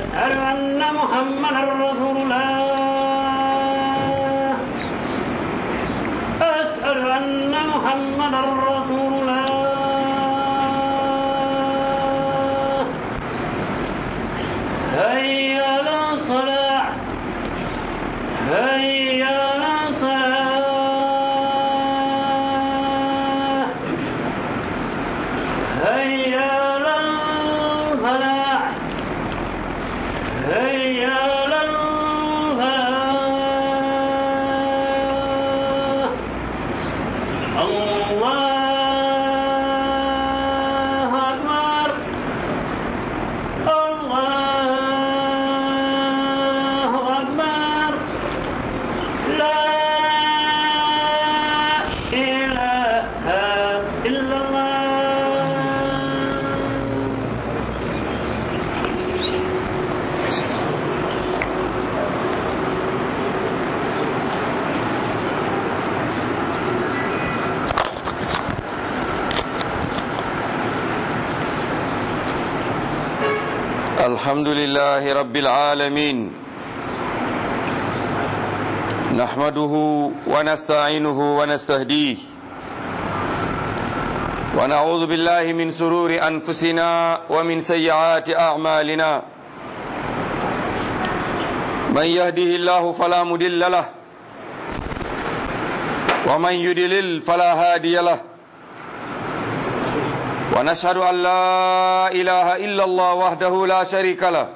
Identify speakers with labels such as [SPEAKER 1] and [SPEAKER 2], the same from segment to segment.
[SPEAKER 1] أشهد أن محمدا رسول الله أشهد أن محمدا رسول الله هيا على الصلاة هيا على الصلاة هيا على الفلاح هيا على الفلاح الله أكبر الله أكبر لا إله إلا الله
[SPEAKER 2] الحمد لله رب العالمين نحمده ونستعينه ونستهديه ونعوذ بالله من سرور أنفسنا ومن سيئات أعمالنا من يهده الله فلا مدل له ومن يدلل فلا هادي له ونشهد أن لا إله إلا الله وحده لا شريك له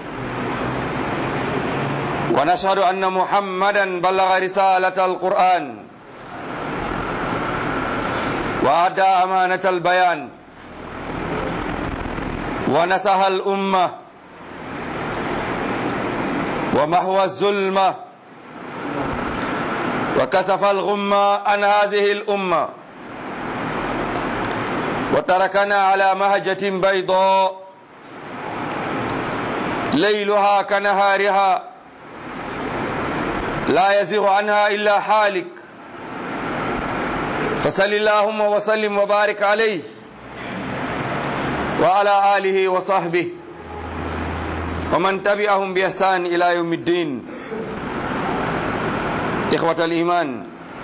[SPEAKER 2] ونشهد أن محمدا بلغ رسالة القرآن وأدى أمانة البيان ونسح الأمة ومحو الظلمة وكسف الغمة عن هذه الأمة وتركنا على مهجة بيضاء ليلها كنهارها لا يزيغ عنها إلا حالك فصل اللهم وسلم وبارك عليه وعلى آله وصحبه ومن تبعهم بإحسان إلى يوم الدين إخوة الإيمان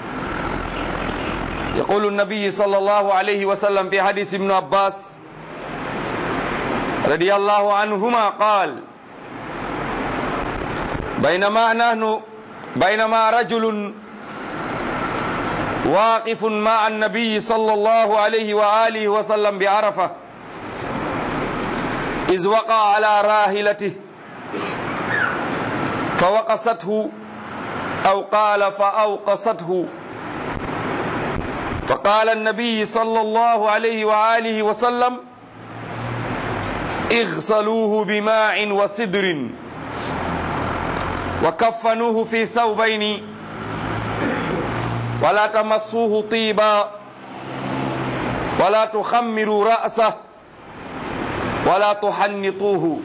[SPEAKER 2] يقول النبي صلى الله عليه وسلم في حديث ابن عباس رضي الله عنهما قال بينما نحن بينما رجل واقف مع النبي صلى الله عليه وآله وسلم بعرفة إذ وقع على راهلته فوقصته أو قال فأوقصته فقال النبي صلى الله عليه وآله وسلم اغسلوه بماء وسدر وكفنوه في ثوبين ولا تمسوه طيبا ولا تخمروا رأسه ولا تحنطوه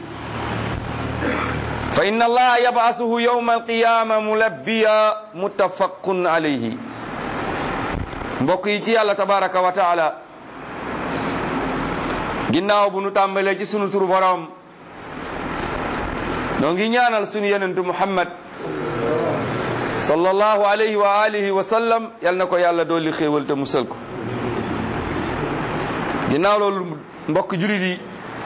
[SPEAKER 2] فإن الله يبعثه يوم القيامة ملبيا متفق عليه mbokk yi ci yàlla tabaraka wa taala ginnaaw bu nu tàmbalee ci sunu turu borom noo ngi ñaanal sunu yenentu muhammad sallallahu alayhi wa alihi wa sallam yal na ko yàlla dolli xéewal te musal ko ginnaaw loolu mbokk julit yi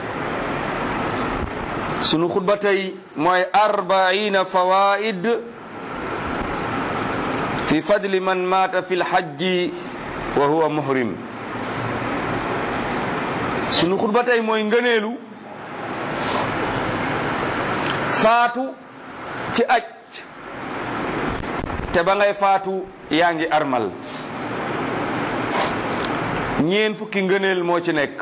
[SPEAKER 2] sunu xutba tey mooy arbaina fawaid fi fadli man maata fi lxajji wa huwa muhrim sunu xutba tey mooy ngëneelu faatu ci aj te ba ngay faatu yaa ngi armal ñeen fukki ngëneel moo ci nekk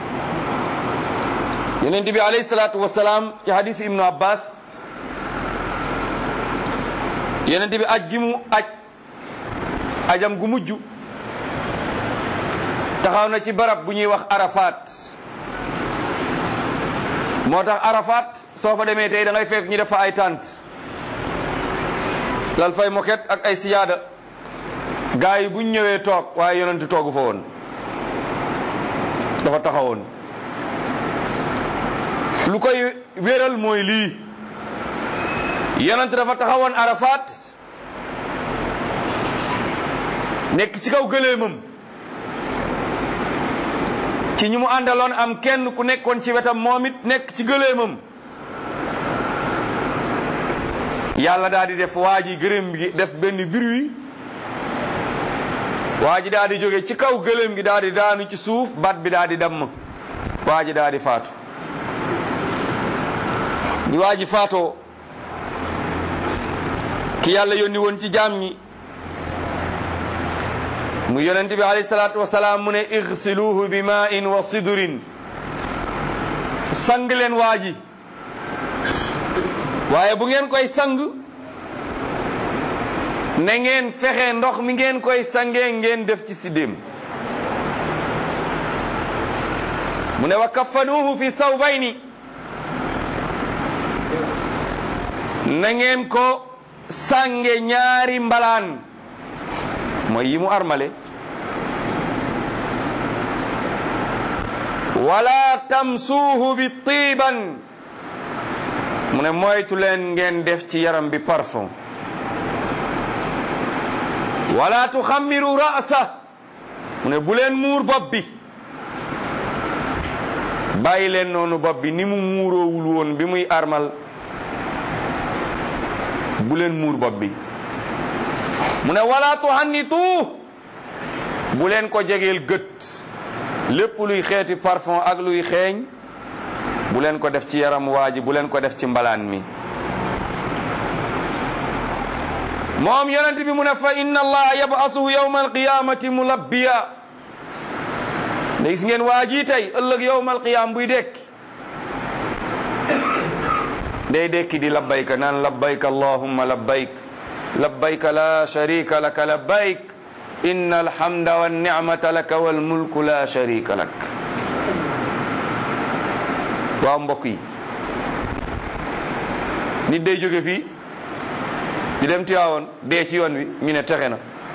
[SPEAKER 2] yonent bi alayhi salaatu wasalaam ci hadisu ibnu abbas yonent bi aj gi mu aj ajam gu mujj taxaw na ci barab bu ñuy wax arafat moo tax arafat soo fa demee tey da ngay fekk ñu def fa ay tànt lal fay moket ak ay siyaada gaa yi buñ ñëwee toog waaye yonent toogu fa woon dafa taxawoon lu koy wéral mooy lii yonent dafa taxawoon Arafat nekk ci kaw gëléemam ci ñi mu àndaloon am kenn ku nekkoon ci wetam moom it nekk ci gëléemam yàlla daal di def waa ji gërëm gi def benn bruit waa ji daal di jóge ci kaw gëléem gi daal di daanu ci suuf bat bi daal di damm waa ji daal di faatu bi waa ji faatoo ki yàlla yónni woon ci jaam ñi mu yonent bi alayhi salaatu wasalaam mu ne igsiluhu bi maa'in wa sidurin sang leen waa ji waaye bu ngeen koy sang na ngeen fexe ndox mi ngeen koy sangee ngeen def ci siddéem mu ne wa kafanuuhu fi sawbayni na ngeen ko sange ñaari mbalaan mooy yi mu armale wala tamsuuhu bi tiiban mu ne moytu leen ngeen def ci yaram bi parfum wala tuxammiru ra'sa mu ne bu leen muur bopp bi bàyyi leen noonu bopp bi ni mu muuroowul woon bi muy armal bu leen muur bopp bi mu ne wala tuhannitu bu leen ko jegeel gët lépp luy xeeti parfum ak luy xeeñ bu leen ko def ci yaram waa ji bu leen ko def ci mbalaan mi moom yonent bi mu ne fa inna allaha yab'asuhu yawma alqiyamati mulabbiya da gis ngeen waa ji tey ëllëg yawma alqiyam buy dekki day dekki di labbayka naan labbayka allahumma labbayk labbayka la sharika laka labbayk inna alhamda wannicmata laka walmulku la sharika lak waaw mbokk yi nit day jóge fii di dem Tiwaawoon dee ci yoon wi ñu ne texe na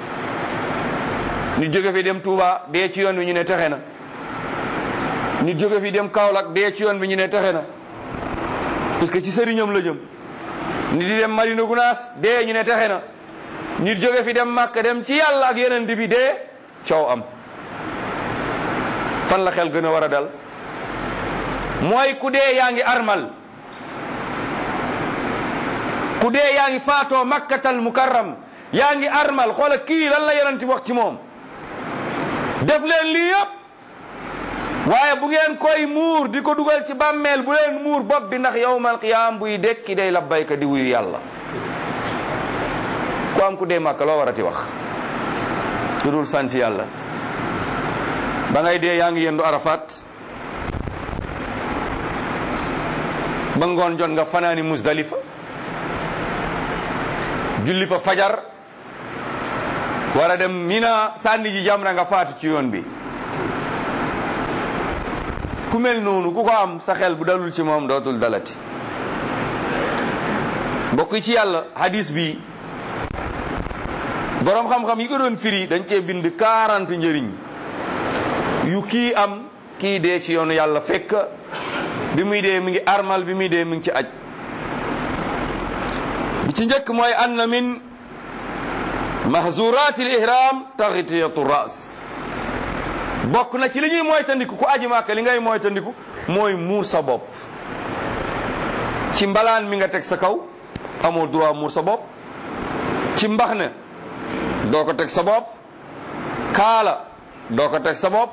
[SPEAKER 2] nit jóge fii dem Touba dee ci yoon wi ñu ne texe na nit jóge fii dem Kaolack dee ci yoon bi ñu ne texe na parce que ci sëriñam la jëm nit di dem Madina Gunaas dee ñu ne texe na nit jóge fi dem Màkka dem ci yàlla ak yeneen bi dee coow am fan la xel gën a war a dal mooy ku dee yaa ngi armal ku dee yaa ngi faatoo makkatal mukarram yaa ngi armal xoola kii lan la yonenti wax ci moom def leen lii yëpp waaye bu ngeen koy muur di ko dugal ci bàmmeel bu leen muur bopp bi ndax yawmal qiyaam buy dekki day labbayka di wuyu yàlla ku am ku dee màkka loo warati wax lu dul sant yàlla ba ngay dee yaa ngi yendu arafat ba ngoon jot nga fanaani musdalifa julli fa fajar war a dem mina sànni ji jamra nga faatu ci yoon bi ku mel noonu ku ko am sa xel bu dalul ci moom dootul dalati mbokk ci yàlla hadis bi boroom xam-xam yi ko doon firi dañ cee bind 40 njëriñ yu kii am kii dee ci yoonu yàlla fekk bi muy dee mi ngi armal bi muy dee mi ngi ci aj bi ci njëkk mooy anna min mahzurat al ihram taxitiyatu ras bokk na ci li ñuy moytandiku ku aji màkka li ngay moytandiku mooy muur sa bopp ci mbalaan mi nga teg sa kaw amoo droit muur sa bopp ci mbax ne doo ko teg sa bopp kaala doo ko teg sa bopp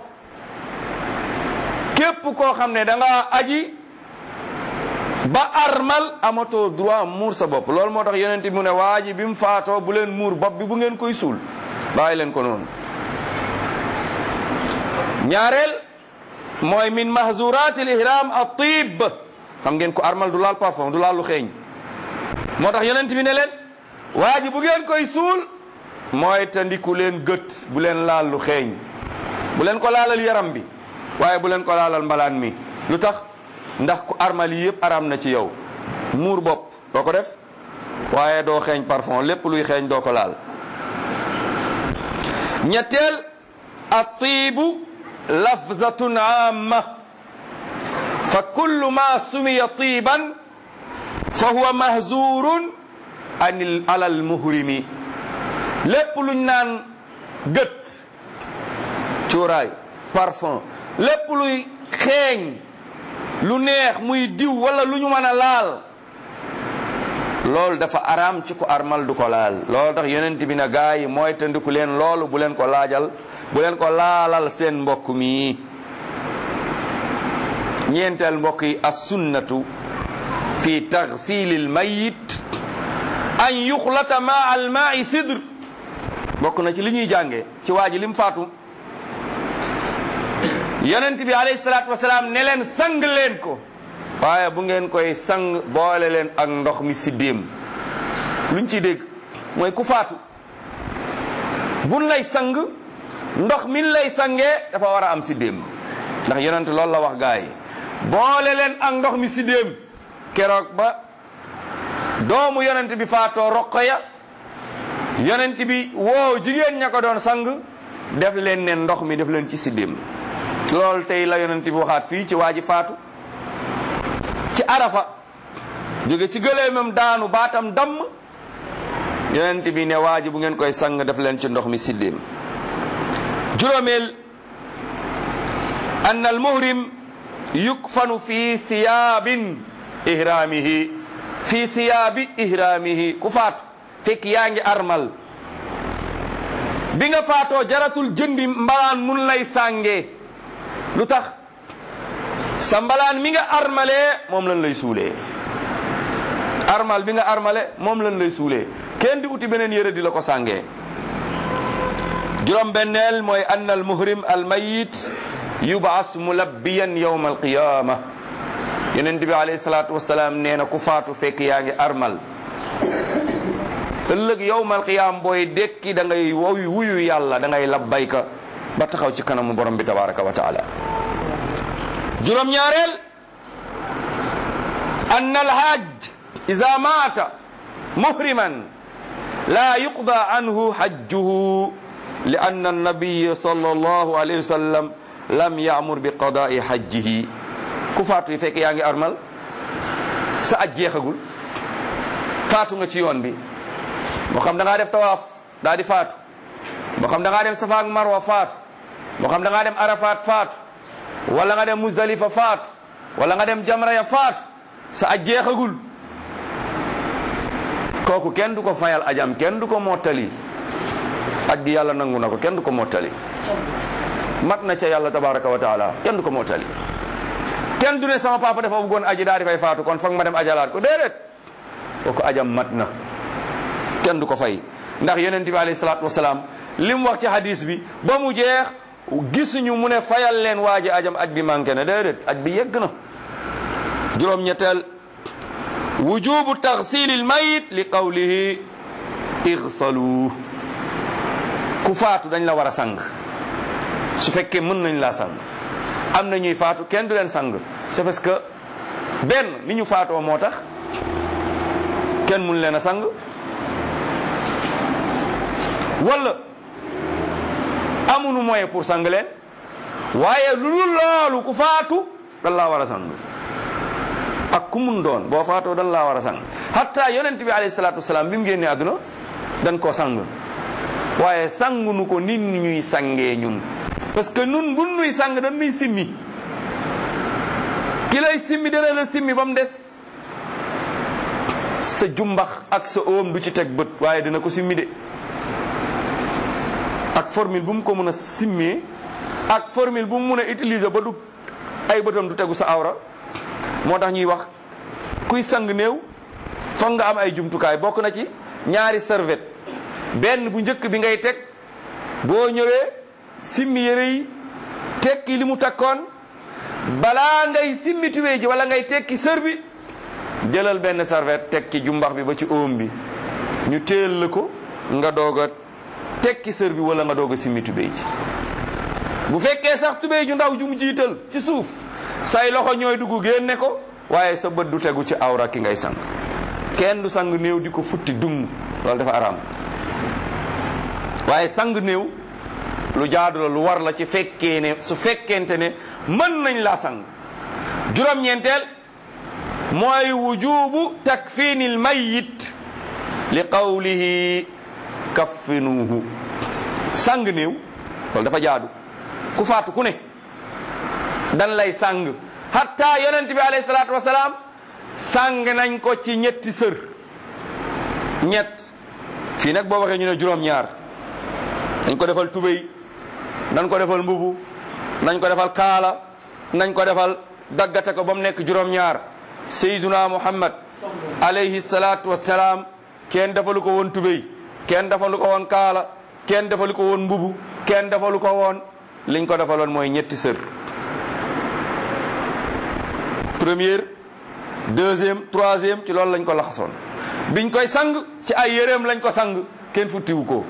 [SPEAKER 2] képp koo xam ne da nga aji ba armal amatoo droit muur sa bopp loolu moo tax yonent bi mu ne waa ji bi mu faatoo bu leen muur bopp bi bu ngeen koy suul bàyyi leen ko noonu ñaareel mooy min mahzurat al ihram at tib xam ngeen ko armal du laal parfum du laal lu xeeñ moo tax yonent bi ne leen waa ji bu ngeen koy suul mooy tandiku leen gët bu leen laal lu xeeñ bu leen ko laalal yaram bi waaye bu leen ko laalal mbalaan mi lu tax ndax ku armal yi yëpp aram na ci yow muur bopp doo ko def waaye doo xeeñ parfum lépp luy xeeñ doo ko laal ñetteel atiibu lafzatun amma fa kullu ma sumiya tiiban fa huwa mahzurun anil alal muhrimi lépp luñ naan gët cuuraay parfum lépp luy xeeñ lu neex muy diw wala lu ñu mën a laal loolu dafa araam ci ku armal du ko laal loolu tax yonent bi na gaa yi mooy tëndiku leen loolu bu leen ko laajal bu leen ko laalal seen mbokk mi ñeenteel mbokk yi as sunnatu fi taxsilil mayit an yuxlata ma al maai sidr bokk na ci li ñuy jànge ci waa ji lim faatu yonent bi alayhi salaatu wasalaam ne leen sang leen ko waaye bu ngeen koy sang boole leen ak ndox mi siddéem luñ ci dégg mooy ku faatu buñ lay sang ndox min lay sangee dafa war a am siddéem ndax yonent loolu la wax gaa yi boole leen ak ndox mi siddéem keroog ba doomu yonent bi faatoo roqoya yonent bi woo jigéen ña ko doon sang def leen ne ndox mi def leen ci siddéem loolu tey la yonent bi waxaat fii ci waa ji faatu ci arafa jóge ci gëléemam daanu baatam damm yonent bi ne waa ji bu ngeen koy sang def leen ci ndox mi siddéem juróomeel anna al muhrim yukfanu fi siyaabin ihraamihi fi siyaabi ihraamihi ku faatu fekk yaa ngi armal bi nga faatoo jaratul jëndi mbalaan mun lay sàngee lu tax sa mbalaan mi nga armalee moom lañ lay suulee armal bi nga armale moom lañ lay suulee kenn di uti beneen yére di la ko sàngee juróom benneel mooy ann al muhrim al mayit yubaas mulabbiyan yawma al qiyama yonent bi alayhi salaatu wasalaam nee na ku faatu fekk yaa ngi armal ëllëg yawmal qiyaam booy dekki da ngay woy wuyu yàlla da ngay labbayka ba taxaw ci kanamu borom bi tabaraka wa taala juróom ñaareel ann alhajj ida maata muhriman la yuqda anhu hajjuhu li anna annabiya sallallahu alayhi wa sallam lam yaamur bi qadaai hajjihi ku faatu yi fekk yaa ngi armal sa aj jeexagul faatu nga ci yoon bi moo xam da ngaa def tawaaf daa di faatu moo xam da ngaa dem safa ak marwa faatu moo xam da ngaa dem arafat faatu wala nga dem musdalifa faatu wala nga dem jamra ya faatu sa aj jeexagul kooku kenn du ko fayal ajam kenn du ko mottali aj gi yàlla nangu na ko kenn du ko mottali mat na ca yàlla tabaraka wa taala kenn du ko mottali kenn du ne sama papa dafa bëggoon aji daa di fay faatu kon foog ma dem ajalaat ko déedéet kooku ajam mat na kenn du ko fay ndax yonent bi alayhi salaatu wasalaam li mu wax ci hadis bi ba mu jeex gisuñu mu ne fayal leen waa ji ajam aj bi manqué na déedéet aj bi yegg na juróom-ñetteel wujubu taxsilil mayit li qawlihi igsalu ku faatu dañ la war a sang su fekkee mën nañ laa sang am na ñuy faatu kenn du leen sang c'est parce que benn ni ñu faatoo moo tax kenn mun leen a sang wala amuñu moyen pour sang leen waaye lu dul loolu ku faatu dan laa war a sang ak ku mun doon boo faatoo dan laa war a sang hatta yonent bi alayhi salaatu wasalaam bi mu génnee àdduna dan koo sang waaye sangunu ko nit ñuy sangee ñun parce que nun bu nuy sang dañ nuy simmi ki lay simmi dana la simmi ba mu des sa jumbax ak sa oom du ci teg bët waaye dina ko simmi de ak formule bu mu ko mën a simmee ak formule bu mu mën a utiliser ba du ay bëtam du tegu sa awra moo tax ñuy wax kuy sang néew foog nga am ay jumtukaay bokk na ci ñaari serviette benn bu njëkk bi ngay teg boo ñëwee simmi yére yi tekki li mu takkoon balaa ngay simmi tuwee ji wala ngay tekki sër bi jëlal benn serviette tekki jumbax bi ba ci oom bi ñu téel la ko nga doog a tekki sër bi wala nga doog a simmi tubéy ji bu fekkee sax tubéy ju ndaw ju mu jiital ci suuf say loxo ñooy dugg génne ko waaye sa bët du tegu ci awra ki ngay sang kenn du sang néew di ko futti dung loolu dafa araam waaye sang néew lu jaadu la lu war la ci fekkee ne su fekkente ne mën nañ laa sang juróom-ñeenteel mooy wujubu takfini l mayit li qawlihi kaffinuuhu sang néew loolu dafa jaadu ku faatu ku ne dan lay sang hatta yonent bi alayhi salaatu wasalaam sang nañ ko ci ñetti sër ñett fii nag boo waxee ñu ne juróom-ñaar dañ ko defal tubéy dañ ko defal mbubu nañ ko defal kaala nañ ko defal daggate ko ba mu nekk juróom-ñaar sayyiduna muhammad alayhi salaatu wassalaam kenn defalu ko woon tubéy kenn defalu ko woon kaala kenn defalu ko woon mbubu kenn defalu ko woon liñ ko defaloon mooy ñetti sër première deuxième troisième ci loolu lañ ko laxasoon biñ koy sang ci ay yéreem lañ ko sang kenn futtiwu ko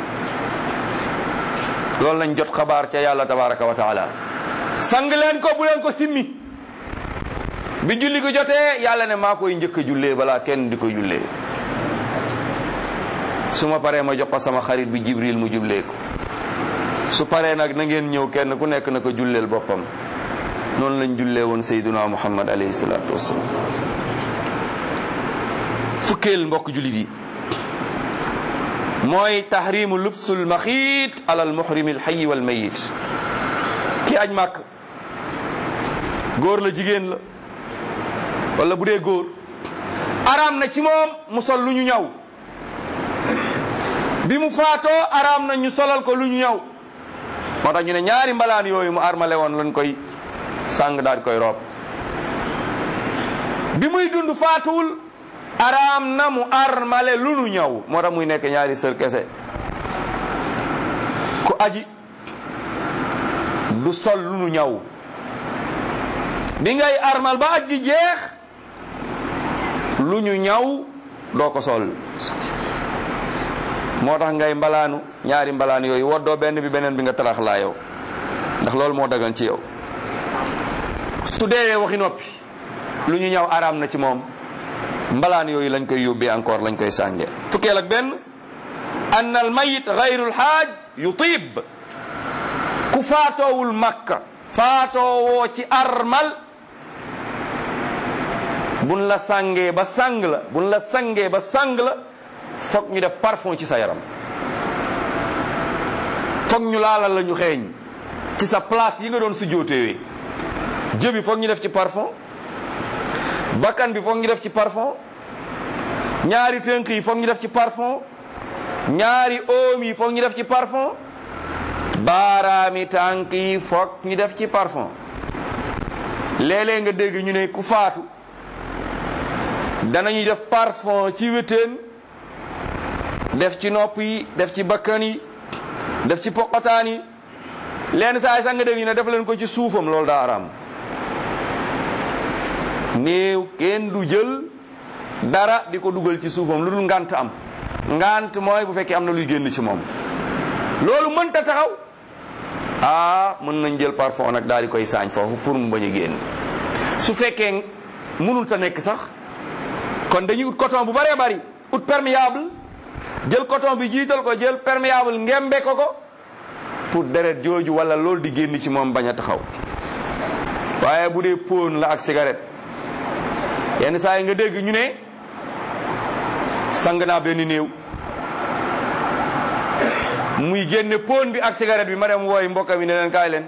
[SPEAKER 2] loolu lañ jot xabaar ca yàlla tabaraka wa taala sang leen ko bu leen ko simmi bi julli ko jotee yàlla ne maa koy njëkk a jullee balaa kenn di ko jullee su ma paree ma jox ko sama xarit bi jibril mu jullee ko su paree nag na ngeen ñëw kenn ku nekk na ko julleel boppam noonu lañ jullee woon sayduna muhammad alayhi salaatu wasalaam fukkeel mbokk jullit yi mooy tahrimu lubsul maxiit ala al muhrimi al hayyi wal mayit ki aj màkk góor la jigéen la wala bu dee góor araam na ci moom mu sol lu ñu ñaw bi mu faatoo araam na ñu solal ko lu ñu ñaw moo tax ñu ne ñaari mbalaan yooyu mu armale woon lañ koy sàng daal di koy roob bi muy dund faatuwul araam na mu armale lu nu ñaw moo tax muy nekk ñaari sër kese ku aji du sol lu nu ñaw bi ngay armal ba aj gi jeex lu ñu ñaw doo ko sol moo tax ngay mbalaanu ñaari mbalaan yooyu woddoo benn bi beneen bi nga tarax laa yow ndax loolu moo dagan ci yow su deewee waxi noppi lu ñu ñaw araam na ci moom mbalaan yooyu lañ koy yóbbee encore lañ koy sànge fukkeel ak benn an al mayit gayru lxaaj yutib ku faatoowul makka faatoowoo ci armal buñ la sàngee ba sàng la buñ la sàngee ba sàng la foog ñu def parfum ci sa yaram foog ñu laalal la ñu xeeñ ci sa place yi nga doon su jootewee jëbi foog ñu def ci parfum bakkan bi foog ñu def ci parfum ñaari tënk yi foog ñu def ci parfum ñaari oom yi foog ñu def ci parfum baaraami tànk yi foog ñu def ci parfum léeg-léeg nga dégg ñu ne ku faatu danañu def parfum ci wéteen def ci nopp yi def ci bakkan yi def ci poqotaan yi lenn saa yi sax nga dégg ñu ne def leen ko ci suufam loolu daa araam néew kenn du jël dara di ko dugal ci suufam lu dul ngant am ngant mooy bu fekkee am na luy génn ci moom loolu mënta taxaw ah mën nañ jël parfum nag daal di koy saañ foofu pour mu bañ a génn su fekkee mënul ta nekk sax kon dañuy ut coton bu bëree bëri ut perméable jël coton bi jiital ko jël perméable ngembe ko ko pour deret jooju wala loolu di génn ci moom bañ a taxaw waaye bu dee póon la ak cigarette yenn saa yi nga dégg ñu ne sang naa benn néew muy génne póon bi ak cigarette bi ma dem wooy mbokka mi ne leen kaay leen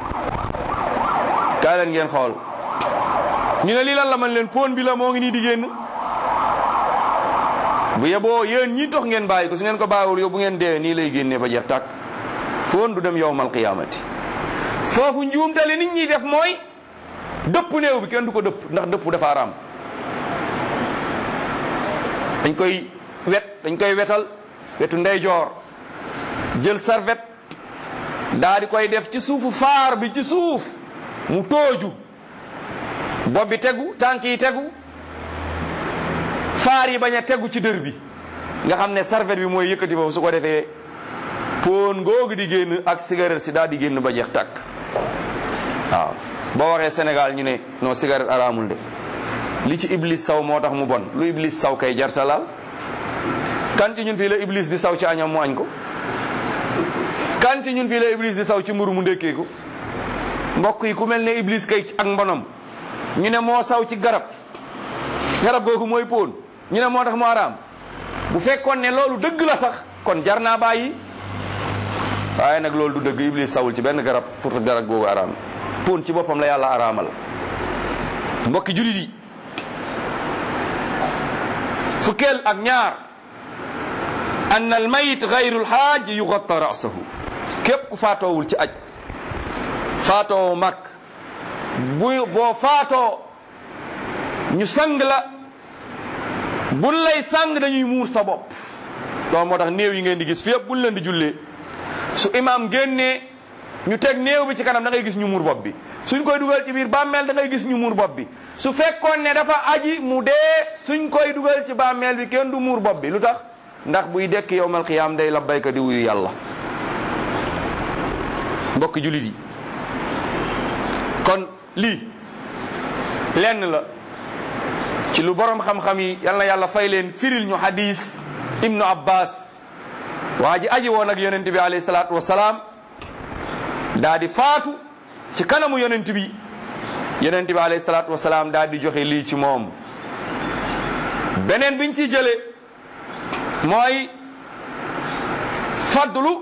[SPEAKER 2] kaay leen ngeen xool ñu ne lii lan la man leen póon bi la moo ngi nii di génn bu yeboo yéen ñii tox ngeen bàyyi ko su ngeen ko bàyyiwul yow bu ngeen dee nii lay génnee ba jeex tàkk póon du dem yowmal qiyaamati foofu njuumte li nit ñi def mooy dëpp néew bi kenn du ko dëpp ndax dëpp dafa araam dañ koy wet dañ koy wetal wetu ndeyjoor jël sarvet daa di koy def ci suufu faar bi ci suuf mu tooju bopp bi tegu tànk yi tegu faar yi bañ a tegu ci dër bi nga xam ne sarvet bi mooy yëkkati foofu su ko defee poon googu di génn ak cigarette si daal di génn ba jeex tàkk waaw boo waxee Sénégal ñu ne non cigarette araamul de li ci iblis saw moo tax mu bon lu iblis saw kay jartalaal kan ci ñun fii la iblis di saw ci añam mu añ ko kan ci ñun fii la iblis di saw ci mburu mu ndékkee ko mbokk yi ku mel ne iblis kay ak mbonam ñu ne moo saw ci garab garab googu mooy póon ñu ne moo tax mu araam bu fekkoon ne loolu dëgg la sax kon jar naa bàyyi waaye nag loolu du dëgg iblis sawul ci benn garab pour que garab googu araam póon ci boppam la yàlla araamal mbokki julit yi fukkeel ak ñaar an al mayit gayru lxaaj yugatta rasahu képp ku faatoowul ci aj faatoo mag bu boo faatoo ñu sang la buñ lay sang dañuy muur sa bopp donc moo tax néew yi ngeen di gis fi yëpp buñ leen di jullee su imam génnee ñu teg néew bi ci kanam da ngay gis ñu muur bopp bi suñ koy dugal ci biir bàmmeel da ngay gis ñu muur bopp bi su fekkoon ne dafa aji mu dee suñ koy dugal ci bàmmeel bi kenn du muur bopp bi lu tax ndax buy dekk yowmal qiyaam day labbayka di wuyu yàlla mbokk julit yi kon lii lenn la ci lu borom xam-xam yi yal na yàlla fay leen firil ñu hadis ibnu abbas waa ji aji woon ak yonent bi alayhi salaatu wasalaam daa di faatu ci kanamu yonent bi yonent bi alayhi salaatu wasalaam daa di joxe lii ci moom beneen biñ ci jële mooy fadlu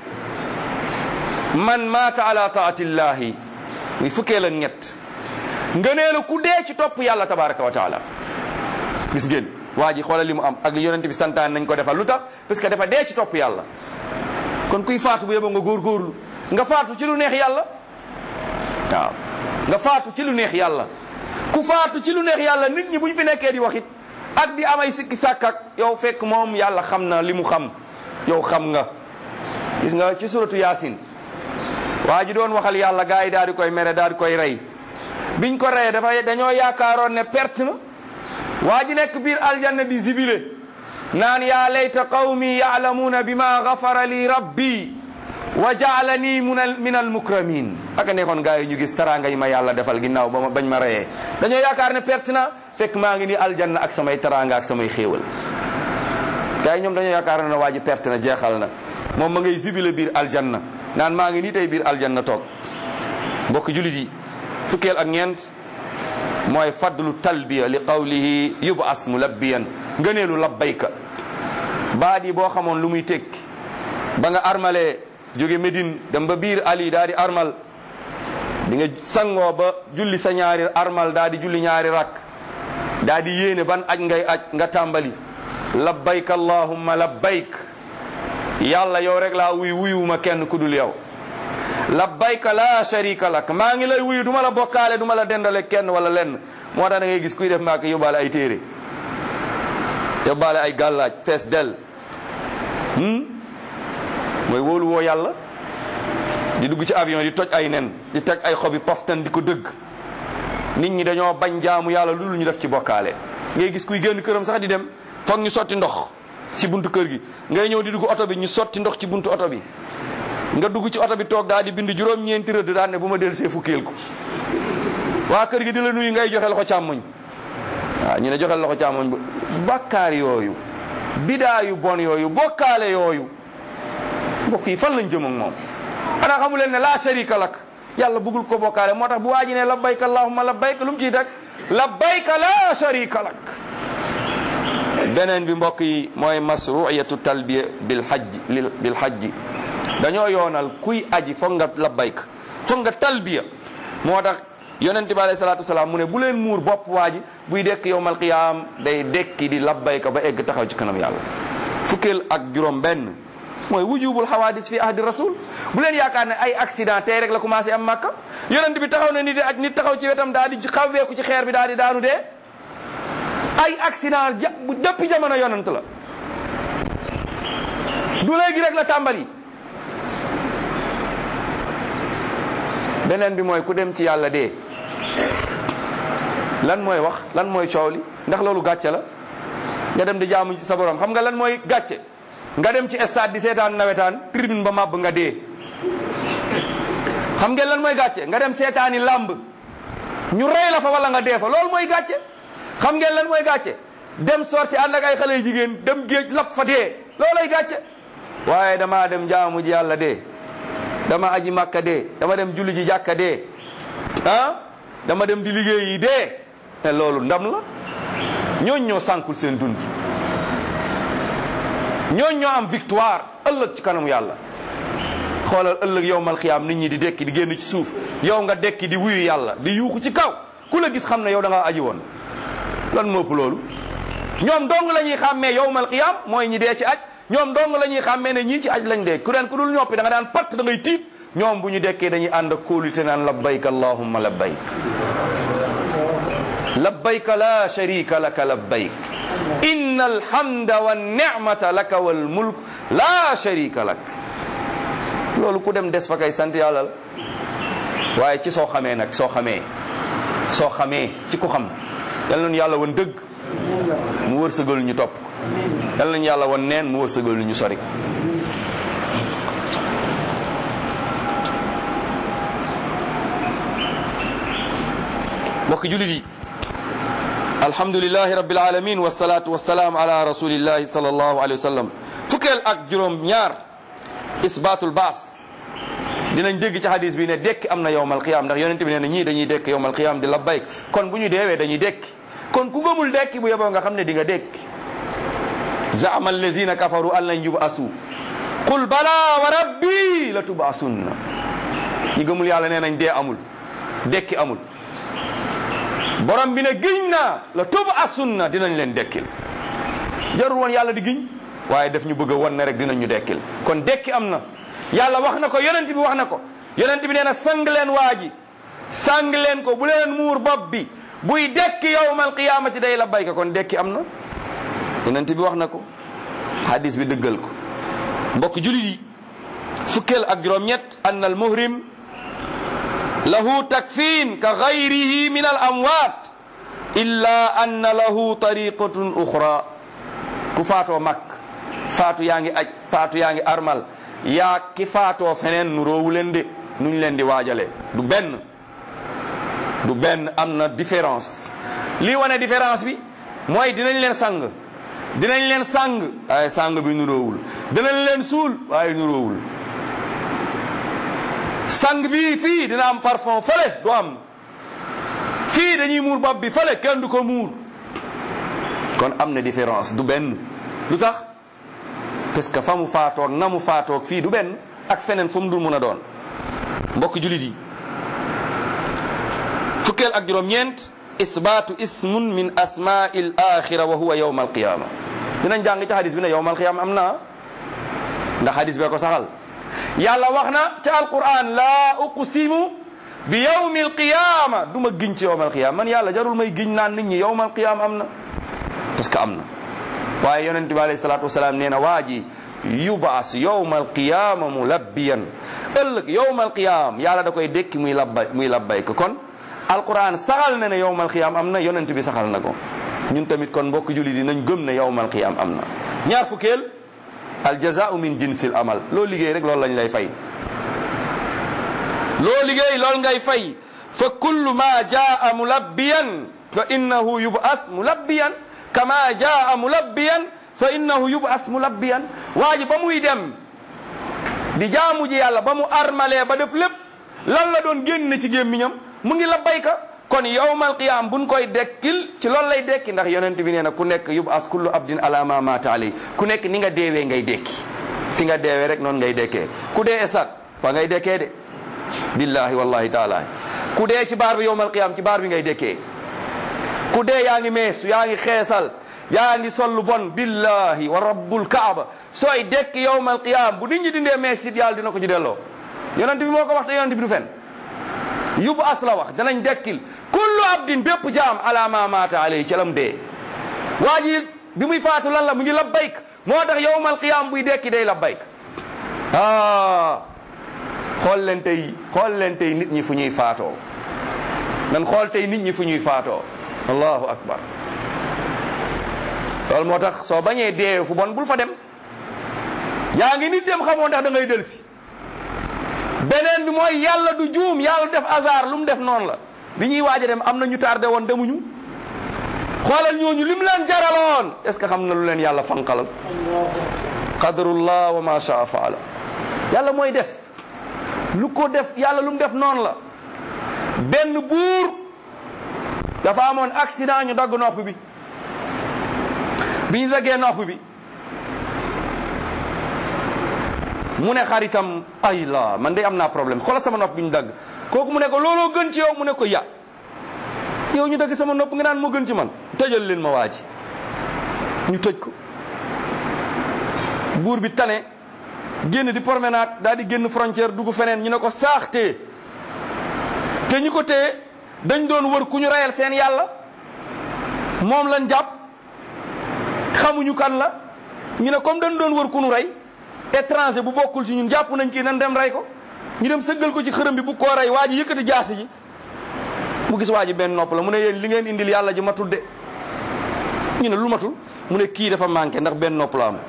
[SPEAKER 2] man maata ala taatillahi muy fukkee la ñett ngëneelu ku dee ci topp yàlla tabaraka wa taala gis ngeen waa ji xoolal li mu am ak li yonent bi santaan nañ ko defal lu tax parce que dafa dee ci topp yàlla kon kuy faatu bu yeboo nga góorgóorlu nga faatu ci lu neex yàlla waaw nga faatu ci lu neex yàlla ku faatu ci lu neex yàlla nit ñi bu ñu fi nekkee di waxit ak di amay sikki sàkkak yow fekk moom yàlla xam na li mu xam yow xam nga gis nga ci suratu yaasin waa ji doon waxal yàlla gars yi daal di koy mere daal di koy rey biñ ko reyee dafa dañoo yaakaaroon ne perte na waa ji nekk biir aljanna di zibile naan yaa layta qawmi yaalamuuna bima gafara li rabbi wa jaalani min al mukramin aka nekkoon gars yi ñu gis taraanga yi ma yàlla defal ginnaaw ba ma bañ ma reyee dañoo yaakaar ne perte na fekk maa ngi ni aljanna ak samay taraanga ak samay xéewal gars yi ñoom dañoo yaakaar ne waa ji perte na jeexal na moom ma ngay zibile biir aljanna naan maa ngi nii tey biir aljanna toog mbokk julit yi fukkeel ak ñeent mooy fadlu talbiya li qawlihi yubas mulabbiyan ngëneelu labbayka baat yi boo xamoon lu muy tekki ba nga armalee jóge Médine dem ba biir Ali daa di armal di nga sangoo ba julli sa ñaari armal daa di julli ñaari rak daa di yéene ban aj ngay aj nga tàmbali labbayk allahumma labbayk yàlla yow rek laa wuy wuyuma kenn ku dul yow labbayka la sharika lak maa ngi lay wuyu duma la bokkaale duma la dendale kenn wala lenn moo tax da ngay gis kuy def maaka yóbbaale ay téere yóbbaale ay gàllaaj fees del mooy wóolu woo yàlla di dugg ci avion di toj ay nen di teg ay xobi poftan di ko dëgg nit ñi dañoo bañ jaamu yàlla lu dul ñu def ci bokkaale ngay gis kuy génn këram sax di dem foog ñu sotti ndox ci buntu kër gi ngay ñëw di dugg oto bi ñu sotti ndox ci buntu oto bi nga dugg ci oto bi toog daal di bind juróom-ñeenti rëdd daan ne bu ma del see fukkeel ko waa kër gi di la nuyu ngay joxe loxo càmmoñ waaw ñu ne joxe loxo càmmoñ ba bakkaar yooyu bidaa yu bon yooyu bokkaale yooyu mbokk yi fan lañ jëm ak moom ana xamu leen ne la sharika lak yàlla bëggul ko bokkaale moo tax bu waa ji ne labbayka allahumma labbayka lu mu ciy teg labbayka la sharika lak beneen bi mbokk yi mooy masruiyatu talbiya bil hajj bil hajji dañoo yoonal kuy aji foog nga labbayka foog nga talbiya moo tax yonente bi alayhi salaatu wasalaam mu ne bu leen muur bopp waa ji buy dekk yowmal qiyaam day dekki di labbayka ba egg taxaw ci kanam yàlla fukkeel ak juróom benn mooy wujubul xawaadis fi ahdi rasul bu leen yaakaar ne ay accident tey rek la commencé am màkka yonent bi taxaw na nit di aj nit taxaw ci wetam daal di xawweeku ci xeer bi daal di daanu dee ay accident ja bu depuis jamono yonent la du léegi rek la tàmbali beneen bi mooy ku dem ci yàlla dee lan mooy wax lan mooy coow li ndax loolu gàcce la nga dem di jaamu ci sa borom xam nga lan mooy gàcce nga dem ci stade di seetaan nawetaan tribune ba màbb nga dee xam ngeen lan mooy gàcce nga dem seetaani làmb ñu rey la fa wala nga dee fa loolu mooy gàcce xam ngeen lan mooy gàcce dem sorti ànd ak ay xale yu jigéen dem géej lap fa dee loolay gàcce waaye damaa dem jaamu ji yàlla dee dama aji màkka dee dama dem julli ji jàkka dee ah dama dem di liggéey yi dee te loolu ndam la ñooñ ñoo sànkul seen dund ñooñ ñoo am victoire ëllëg ci kanamu yàlla xoolal ëllëg yow mal xiyaam nit ñi di dekki di génn ci suuf yow nga dekki di wuyu yàlla di yuuxu ci kaw ku la gis xam ne yow da ngaa aji woon lan moo ëpp loolu ñoom dong la ñuy xàmmee yow mal xiyaam mooy ñi dee ci aj ñoom dong la ñuy xàmmee ne ñii ci aj lañ dee ku ren ku dul ñoppi da nga daan patt da ngay tiit ñoom bu ñu dekkee dañuy ànd ak kóolute naan labbayk allahumma labbayk labbayk la sharika laka labbayk inna alhamda wa nicmata laka wal mulk la sharika lak loolu ku dem des fa kay sant yàlla la waaye ci soo xamee nag soo xamee soo xamee ci ku xam yal nañu yàlla wan dëgg mu wërsëgal ñu topp ko yal nañu yàlla wan neen mu wërsëgal ñu sori ko mbokk julit yi alhamdulilahi rabbil alamin wasalaatu wasalaam ala rasulillahi sallallahu alayhi wa sallam fukkeel ak juróom ñaar isbaatul baas dinañ dégg ci hadis bi ne dekki am na yowmal qiyaam ndax yonente bi nee na ñii dañuy dekk yowmal qiyaam di labbayk kon bu ñu deewee dañuy dekki kon ku gëmul dekki bu yeboo nga xam ne di nga dekki zaama allazina kafaru an lan yubasu qul bala wa rabbi la tubasunna ñi gëmul yàlla nee nañ dee amul dekki amul borom bi ne giñ naa la tubasunna dinañ leen dekkil jarul woon yàlla di giñ waaye daf ñu bëgg a won ne rek dinañ ñu dekkil kon dekki am na yàlla wax na ko yonent bi wax na ko yonent bi nee na sang leen waa ji sang leen ko bu leen muur bopp bi buy dekki yowmal qiyaamati day la bayka kon dekki am na yonent bi wax na ko hadis bi dëggal ko mbokk julit yi fukkeel ak juróom-ñett anna al muhrim lahu takfin ka gayrihi min al amwaat illa anna lahu tariqatun uxra ku faatoo mag faatu yaa ngi aj faatu yaa ngi armal yaa ki faatoo feneen nu roowu leen de nuñ leen di waajale du benn du benn am na différence lii wane différence bi mooy dinañ leen sang dinañ leen sang waaye sang bi nu roowul dinañ leen suul waaye nu roowul sang bi fii dina am parfum fële du am fii dañuy muur bopp bi fële kenn du ko muur kon am na différence du benn lu tax parce que fa mu faatoog na mu faatoog fii du benn ak feneen fu mu dul mun a doon mbokk julit yi fukkeel ak juróom-ñeent isbaatu ismun min asmaa'il axira wa huwa yawma alqiyama dinañ jàng ci hadis bi ne yawma alqiyama am na ndax hadis bee ko saxal yàlla wax na ca alquran laa uqsimu bi yawmi alqiyama du ma giñ ci yawma alqiyama man yàlla jarul may giñ naan nit ñi yawma alqiyama am na parce que am na waaye yonent bi alayhi salaatu wasalaam nee na waa ji yubaas yowma alqiyama mulabbiyan ëllëg yowma alqiyama yàlla da koy dékki muy labbay muy labbay ko kon alquran saxal na ne yowma alqiyama am na yonent bi saxal na ko ñun tamit kon mbokk julli di nañ gëm ne yowma alqiyama am na ñaar fukkeel aljazaau min jinsil amal loo liggéey rek loolu lañ lay fay loo liggéey loolu ngay fay fa kullu ma jaa mulabbiyan fa innahu yubas mulabbiyan kama jaa mulabbiyan fa innahu yubas mulabbiyan waa ji ba muy dem di jaamu ji yàlla ba mu armalee ba def lépp lan la doon génn ci gémmiñam mu ngi labbayka kon yawmal qiyaam buñ koy dekkil ci loolu lay dekki ndax yonent bi nee na ku nekk yubas kullu abdin ala ma mata alay ku nekk ni nga deewee ngay dekki fi nga deewee rek noonu ngay dekkee ku dee esat fa ngay dekkee de billahi wallahi taala ku dee ci baar bi yawmal qiyaam ci baar bi ngay dekkee ku dee yaa ngi mees yaa ngi xeesal yaa ngi sol lu bon billahi wa rabbul kaaba sooy dekk yawmal qiyaam bu nit ñi dindee mees it yàlla dina ko ci delloo yonent bi moo ko wax te yonent bi du fen yubu as la wax danañ dekkil kullu abdin bépp jaam ala ma maata alayhi ca lam dee waa ji bi muy faatu lan la mu ngi labbayk moo tax yawmal qiyaam buy dekki day labbayk ah xool leen tey xool leen tey nit ñi fu ñuy faatoo nan xool tey nit ñi fu ñuy faatoo allahu akbar loolu moo tax soo bañee dee fu bon bul fa dem yaa ngi nit dem xamoo ndax da ngay del si beneen bi mooy yàlla du juum yàlla def hasard lu mu def noonu la bi ñuy waaj a dem am na ñu tardé woon demuñu xoolal ñooñu lim leen jaraloon est ce que xam na lu leen yàlla fanqalal qadrullah wa ma shaa faala yàlla mooy def lu ko def yàlla lu mu def noonu la benn buur dafa amoon accident ñu dagg nopp bi bi ñu daggee nopp bi mu ne xaritam ay la man de am naa problème xoolal sama nopp bi ñu dagg kooku mu ne ko looloo gën ci yow mu ne ko ya yow ñu dagg sama nopp nga naan moo gën ci man tëjal leen ma waa ji ñu tëj ko buur bi tane génn di promenade daal di génn frontière dugg feneen ñu ne ko saax tee te ñu ko téye dañ doon wër ku ñu reyal seen yàlla moom lañ jàpp xamuñu kan la ñu ne comme dañ doon wër ku ñu rey étranger bu bokkul ci ñun jàpp nañ kii nan dem rey ko ñu dem sëggal ko ci xërëm bi bu koo rey waa ji yëkkati jaasi ji mu gis waa ji benn nopp la mu ne yéen li ngeen indil yàlla ji matul de ñu ne lu matul mu ne kii dafa manqué ndax benn nopp la am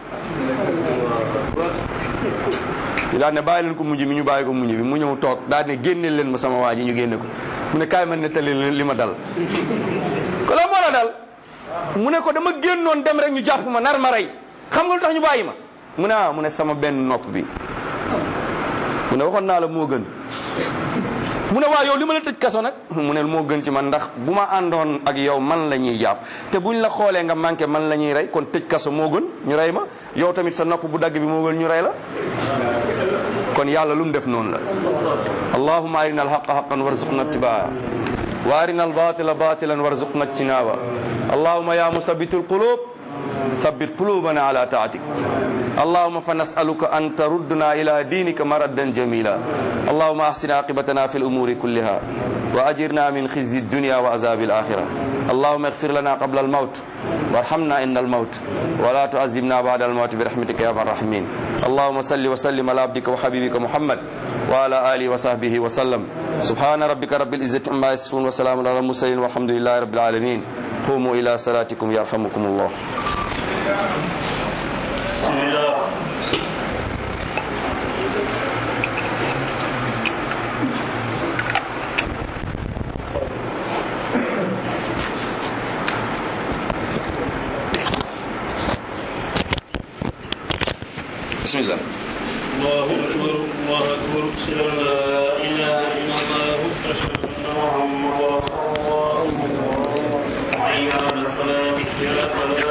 [SPEAKER 2] ñu daal ne bàyyi leen ko mujj mi ñu bàyyi ko mujj bi mu ñëw toog daal ne génneel leen ma sama waa ji ñu génne ko mu ne kaay ma nettali leen li ma dal ko la moo la dal mu ne ko dama génnoon dem rek ñu jàpp ma nar ma rey xam nga lu tax ñu bàyyi ma mu ne ah mu ne sama benn nopp bi mu ne waxoon naa la moo gën mu ne waa yow li ma la tëj kaso nag mu ne moo gën ci man ndax bu ma àndoon ak yow man la ñuy jàpp te buñ la xoolee nga manqué man la ñuy rey kon tëj kaso moo gën ñu rey ma yow tamit sa nopp bu dagg bi moo gën ñu rey la kon yàlla lu mu def noonu la allahumma arina alhaqa haqan warzuqna ittibaa wa arina albatila batilan warzuqna ijtinaba allahumma ya musabitu alqulub ثبت قلوبنا على طاعتك اللهم فنسألك أن تردنا إلى دينك مردا جميلا اللهم أحسن عاقبتنا في الأمور كلها وأجرنا من خزي الدنيا وعذاب الآخرة اللهم اغفر لنا قبل الموت وارحمنا عند الموت ولا تعذبنا بعد الموت برحمتك يا ارحم الراحمين اللهم صل وسلم على عبدك وحبيبك محمد وعلى آله وصحبه وسلم سبحان ربك رب العزة عما يصفون وسلام على المرسلين والحمد لله رب العالمين قوموا إلى صلاتكم يرحمكم الله
[SPEAKER 1] بسم الله
[SPEAKER 2] بسم الله
[SPEAKER 1] الله أكبر الله أكبر أشهد أن لا إله إلا الله أشهد أن محمدا رسول الله حي على الصلاة يا صلاة